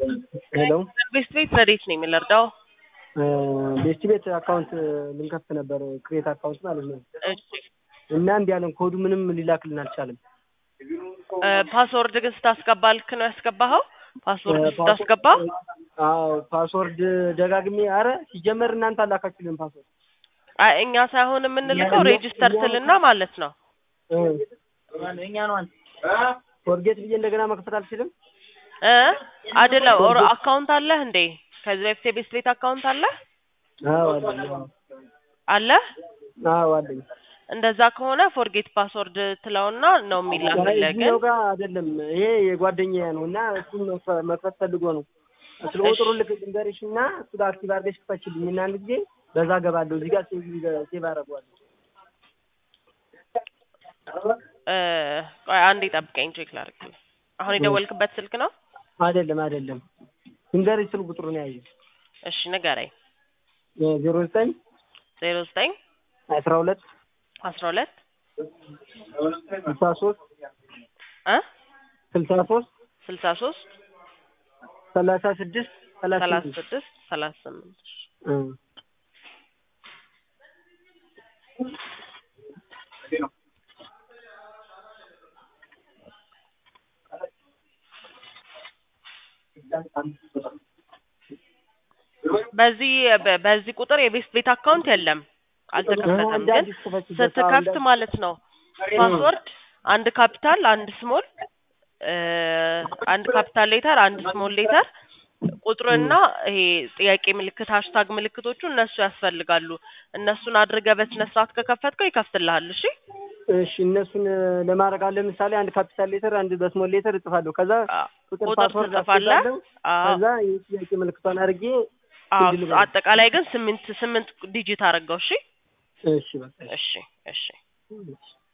ሄሎ ቤስት ቤት ረዴት ነው የምንረዳው? ቤስት ቤት አካውንት ልንከፍት ነበር ክሬት አካውንት ማለት ነው። እሺ እና እንዲህ ያለን ኮዱ ምንም ሊላክልን አልቻለም። እ ፓስወርድ ግን ስታስገባ ልክ ነው ያስገባኸው? ፓስወርድ ስታስገባ አዎ ፓስወርድ ደጋግሜ አረ ሲጀመር እናንተ አላካችሁልን ፓስወርድ አይ እኛ ሳይሆን የምንልከው ሬጅስተር ስልና ማለት ነው። ፎርጌት ብዬ እንደገና መክፈት አልችልም። እ አይደለም ኦር አካውንት አለህ እንዴ? ከዚህ በፊት የቤስት ቤት አካውንት አለህ አዎ አለኝ። አዎ አለህ? አዎ አለኝ። እንደዛ ከሆነ ፎርጌት ፓስወርድ ትለውና ነው የሚላክልህ። ግን እዚህኛው ጋር አይደለም ይሄ የጓደኛዬ ነው እና እሱን መክፈ- መክፈት ፈልጎ ነው። ስለ ቁጥሩ ልክ ልንገርሽ እና እሱ ጋር አክቲቭ አድርገሽ ክፈችልኝ እና አንድ ጊዜ በዛ ገባለሁ። እዚህ ጋር ሴቭ ሴቭ አደርገዋለሁ። እ ቆይ አንዴ ጠብቀኝ ቼክ ላድርግልህ። አሁን የደወልክበት ስልክ ነው? አይደለም አይደለም ልንገርሽ ስል ቁጥሩን ያዥ እሺ ንገረኝ። ዜሮ ዘጠኝ ዜሮ ዘጠኝ አስራ ሁለት አስራ ሁለት ስልሳ ሶስት እ ስልሳ ሶስት ስልሳ ሶስት ሰላሳ ስድስት ሰላሳ ሰላሳ ስድስት ስድስት ሰላሳ ስምንት እ በዚህ በ- በዚህ ቁጥር የቤስት ቤት አካውንት የለም፣ አልተከፈተም። እንደ ግን አዲስ ክፈችበት። ስትከፍት ማለት ነው ፓስወርድ አንድ ካፒታል፣ አንድ ስሞል፣ አንድ ካፒታል ሌተር፣ አንድ ስሞል ሌተር ቁጥርና ይሄ ጥያቄ ምልክት ሃሽታግ ምልክቶቹ እነሱ ያስፈልጋሉ። እነሱን አድርገህ በስነ ስርዓት ከከፈትከው ይከፍትልሃል። እሺ እሺ እነሱን ለማድረግ አለ ለምሳሌ አንድ ካፒታል ሌተር አንድ በስሞል ሌተር እጽፋለሁ። ከዛ አ- ቁጥር ቁጥር ፓስወርድ ትጽፋለህ። አስገባለሁ። አዎ ከዛ የጥያቄ ምልክቷን አድርጌ አዎ፣ እንድል በለው። አጠቃላይ ግን ስምንት ስምንት ዲጂት አደረገው። እሺ እሺ በቃ እሺ እሺ እሺ።